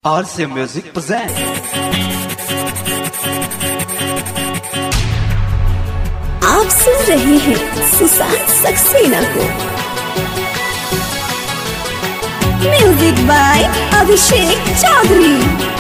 RC Music present. आप सुन रहे हैं सुशांत सक्सेना को म्यूजिक बाय अभिषेक चौधरी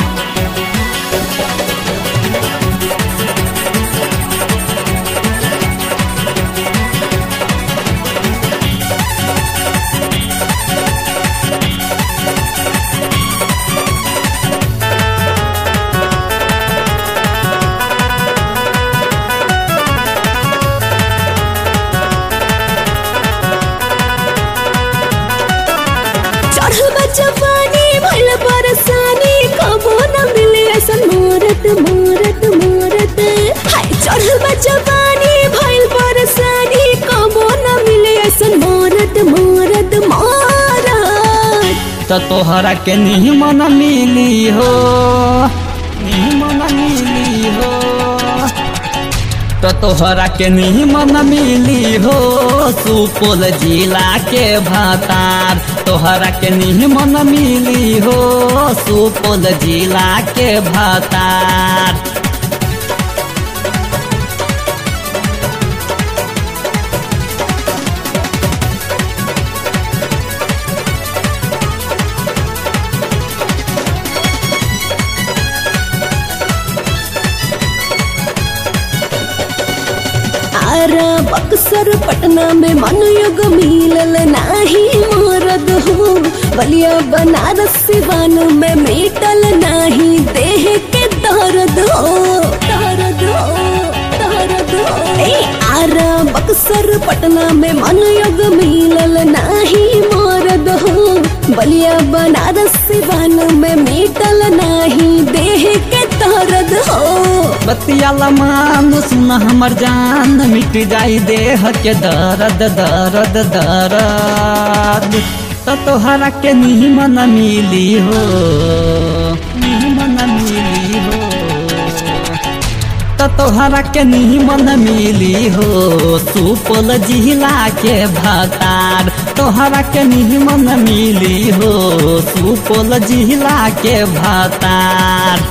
चढ़ल बा जवानी भइल बरसानी कबो न मिले ऐसन मोरत मोरत मोरत हाय चढ़ल बा जवानी भइल बरसानी कबो न मिले ऐसन मोरत मोरत मोरत त तोहरा के निमन मिली हो निमन मिली हो त तोहरा के निमन मिली हो सुपौल जिला के भातार तोहरा के निमन मिली हो सुपौल जिला के भातार आरा बक्सर पटना में मनयुग मिलल नाही मरद हो बलिया बनारस सिवान में मिटल नाही देह के दर्द हो दर्द हो दर्द हो ए आरा बक्सर पटना में मनयुग मिलल नाही मरद हो बलिया बनारस सिवान में मिटल नाही देह के दर्द हो बतियाला मान सुन हमर जान मिट जाई देह के दर्द दर्द दर्द त तोहरा के निमन मिली हो निमन मिली हो त तोहरा के निमन मिली हो सुपौल जिला के भातार तोहरा के निमन मिली हो सुपौल जिला के भातार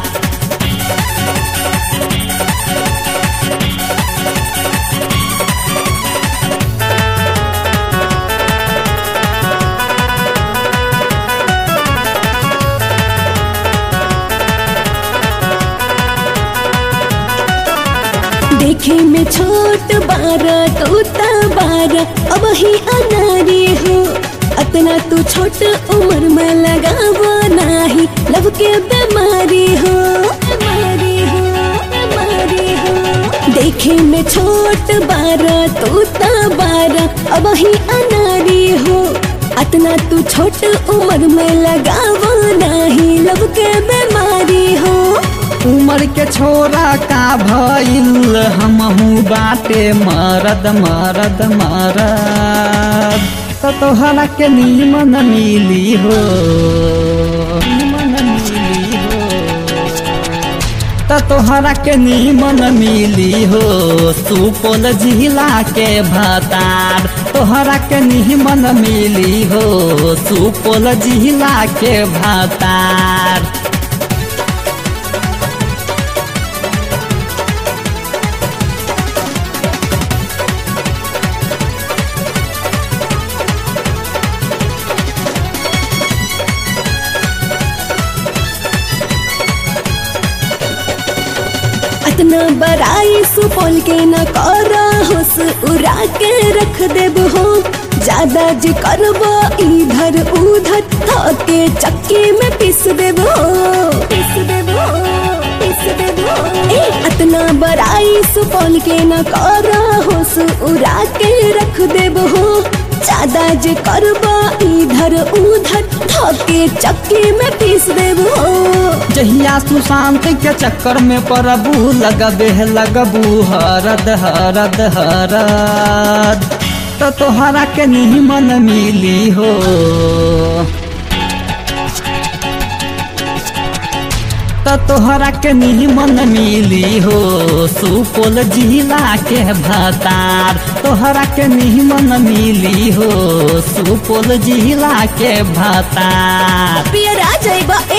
देखे में छोट बारा तोता बारा अब ही अनारी हो अतना तू छोट उम्र में लगावा नाही लब के बीमारी हो बीमारी हो बीमारी हो देखे में छोट बारा तोता बारा अब ही अनारी हो अतना तू छोट उम्र में लगावा नाही लब के बीमारी हो उमर के छोरा का भइल हमहू बाटे मरद मरद मरद त तोहरा के निमन मिली हो निमन मिली हो त तोहरा के निमन मिली हो सुपौल जिला के भातार तोहरा के निमन मिली हो सुपौल जिला के भातार अतना बड़ाई सुपौल के न करा होस उड़ा के रख देब हो ज्यादा जे करब इधर उधर थके चक्की में पीस देब हो पीस देब हो पीस देब हो ए अतना बड़ाई सुपौल के न करा होस उड़ा के रख देब हो ज्यादा जे करब इधर उधर थके चक्की में पीस देब हो जहिया सुशांत के चक्कर में परबू लगबे लगबू हरद हरद हरद त तोहरा के निमन मिली हो त तोहरा के निमन मिली हो सुपौल जिला के भातार तोहरा के निमन मिली हो सुपौल जिला के भातार पियरा जइबा